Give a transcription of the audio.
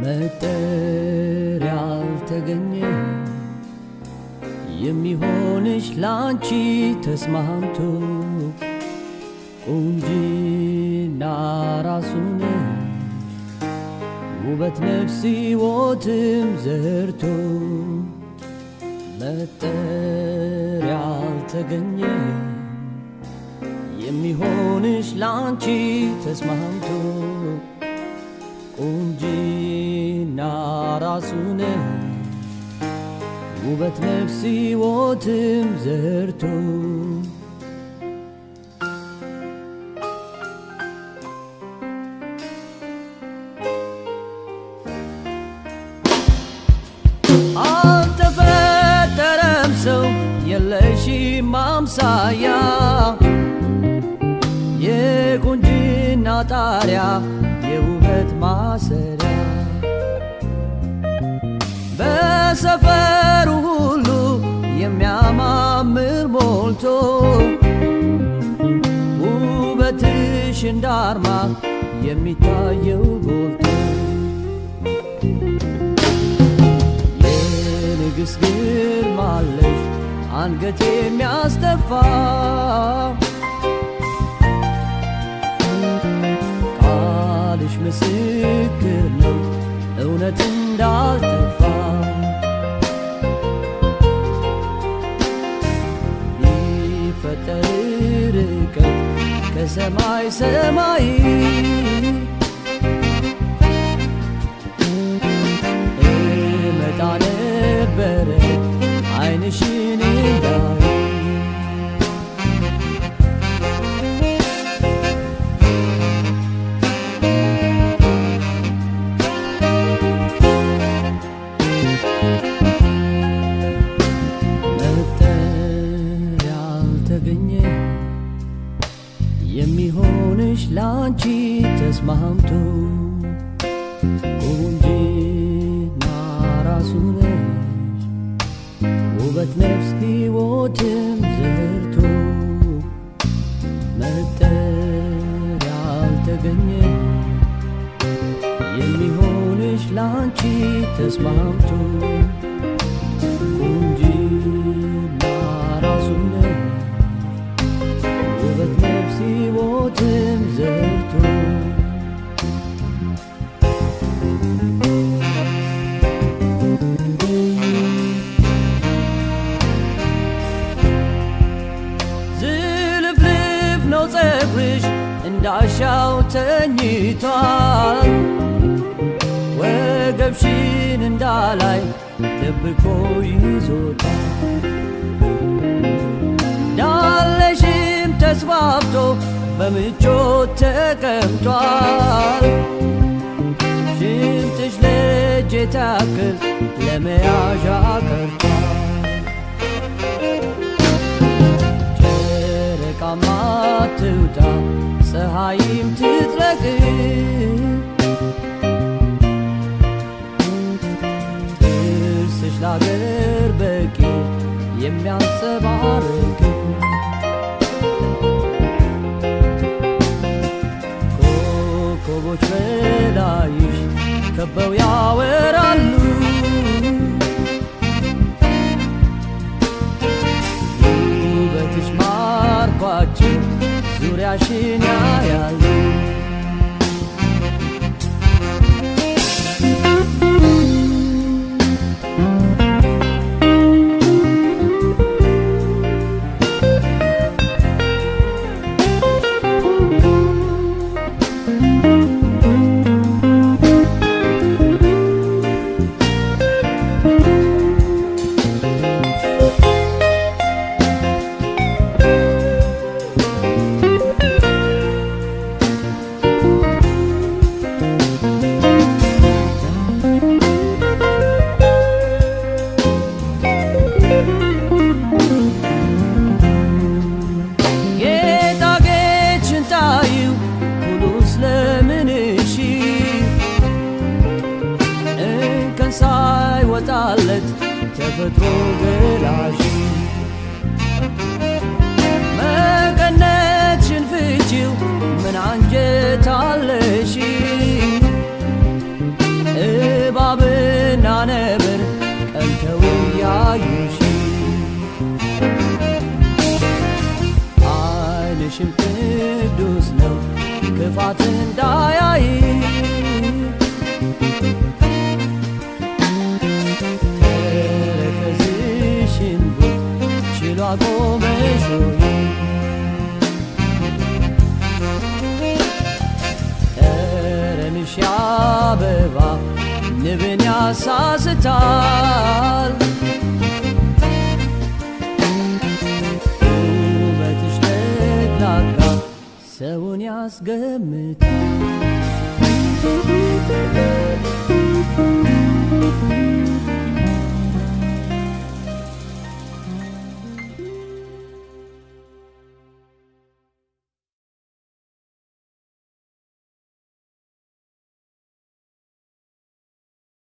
መጠሪያ አልተገኘ የሚሆንሽ ላንቺ ተስማምቶ ቁንጂና ራሱ ነሽ ውበት ነፍስ ሕይወትም ዘርቶ መጠሪያ አልተገኘ የሚሆንሽ ላንቺ ተስማምቶ ቁንጂና ራሱ ነሽ ውበት ነፍስ ሕይወትም ዘርቶ አልተፈጠረም ሰው የለሽም ማምሳያ የቁንጅና ጣሪያ የውበት ማሰሪያ በሰፈሩ ሁሉ የሚያማምር ሞልቶ ውበትሽ እንዳርማ የሚታየው ጎልቶ የንግሥት ግርማ አለሽ አንገት የሚያስደፋ ቃልሽ ምስክር ነው እውነት እንዳልጠፋ ቢፈጠር ርቀት ከሰማይ ሰማይ እመጣ ነበረ ዓይንሽን እንዳይ መጠሪያ አልተገኘ የሚሆንሽ ላንቺ ተስማምቶ ቁንጂና ራሱ ነሽ ውበት ነፍስ ሕይወትም ዘርቶ መጠሪያ አልተገኘ የሚሆንሽ ላንቺ ተስማምቶ ቁንጂና ራሱ ነሽ ውበት ነፍስ ሕይወትም ዘርቶ ዝልፍልፍ ነው ጸጉርሽ እንዳሻው ተኝቷል ወገብሽን እንዳላይ ደብቆ ይዞታል ዳለሽም ተስፋፍቶ በምቾት ተቀምጧል ሽንጥሽ ለእጅ ታክል ለመያዣ ቀርቷል ጨረቃማ ትውጣ ፀሐይም ትጥለቅ ጥርስሽ ላገር በቂ የሚያንጸባርቅ ኮከቦች በላይሽ ከበው ያወራሉ ውበትሽ ማርኳቸው ዙሪያሽን ያያሉ ጌጣጌጥሽን ታዩ ሁሉ ስለምንሽ እንከን ሳይወጣለት ተፈጥሮ ገላሽ መቀነትሽን ፍቺው ምን አንጀት አለሽ ዓይንሽም ቅዱስ ነው ክፋት እንዳያይ ተረከዝሽን ቡጥ ችሎ አቆመሽ ሆይ ጠረንሽ አበባ ንብን ያሳስታል ውበትሽ ለግላጋ ሰውን ያስገምታል